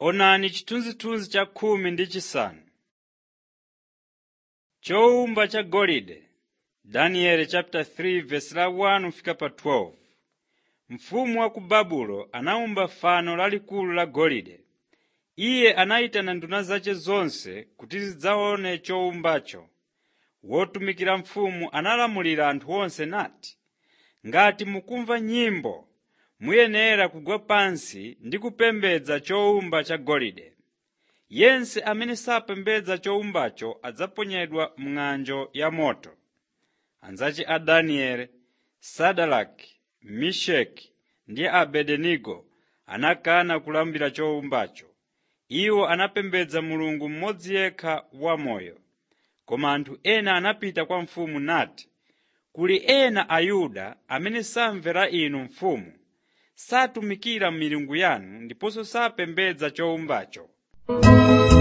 Onani chithunzithunzi cha khumi ndi chisanu. Chowumba cha golide Daniel chapter 3 verse la 1 kufika pa 12. Mfumu wa ku Babulo anawumba fano lalikulu la golide. Iye anayitana nduna zace zonse kuti zidzaone chowumbacho. Wotumikira mfumu analamulira anthu onse nati, “Ngati mukumva nyimbo, muyenera kugwa pansi ndi kupembedza chowumba cha golide. Yense amene sapembedza chowumbacho adzaponyedwa m'ng'anjo yamoto.” Anzace a Danieli, Sadaraki, Meshaki ndi Abednego anakana kulambira chowumbacho. Iwo anapembedza Mulungu mmodzi yekha wamoyo. Koma anthu ena anapita kwa mfumu nati, “Kuli ena Ayuda amene samvera inu mfumu, satumikira milungu yanu ndiponso sapembedza chowumbacho.